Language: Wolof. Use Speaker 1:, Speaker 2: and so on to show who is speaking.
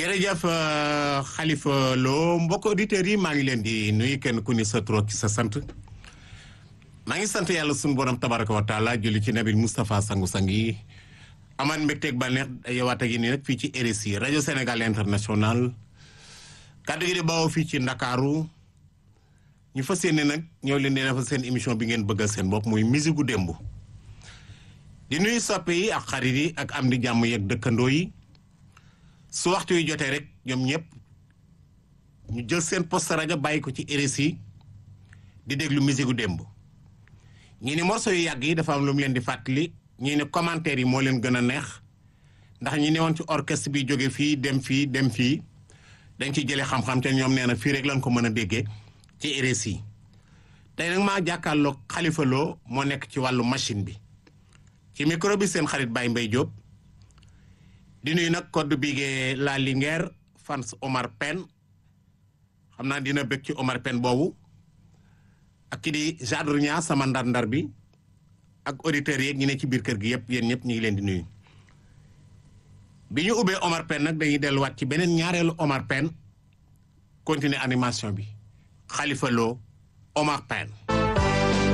Speaker 1: jërëjëf Khalifa Lo mbokk auditeurs yi maa ngi leen di nuyu kenn ku ni sa tur ak sa sant maa ngi sant yàlla sunu borom tabaraka wa taala julli ci nabi Moustapha sangu-sang yi amaan mbégteeg bànneex yowaat ak yi nii nag fii ci RSI rajo Sénégal international kàddu gi di bawoo fii ci Ndakaaru ñu fas yéene nag ñëw leen di defal seen émission bi ngeen bëggal seen bopp muy musique gu démb di nuyu soppe yi ak xarit yi ak am di jàmm yeeg dëkkandoo yi su waxtu yu jotee rek ñoom ñëpp ñu jël seen poste rajo bàyyi ko ci RSI di déglu musique gu démb ñii ni morceau yu yàgg yi dafa am lu mu leen di fàttali ñii ne commentaire yi moo leen gën a neex ndax ñi ne woon ci orchestre bi jóge fii dem fii dem fii dañ ci jëlee xam-xam te ñoom nee na fii rek lañ ko mën a déggee ci RSI tey nag maa jàkkaarloog Khalifa Lo moo nekk ci wàllu machine bi ci micro bi seen xarit Baye Mbaye Diop di nuyu nag code bigee la Linguère fans Omar Pène xam naa dina bëgg ci Omar Pène boobu ak ki di Jador Ña sama ndar-ndar bi ak auditeurs yeeg ñi ne ci biir kër gi yëpp yéen ñëpp ñu ngi leen di nuyu. bi ñu ubbee Omar Pène nag dañuy delluwaat ci beneen ñaareelu Omar Pène continuer animation bi Khalifa Lo Omar Pène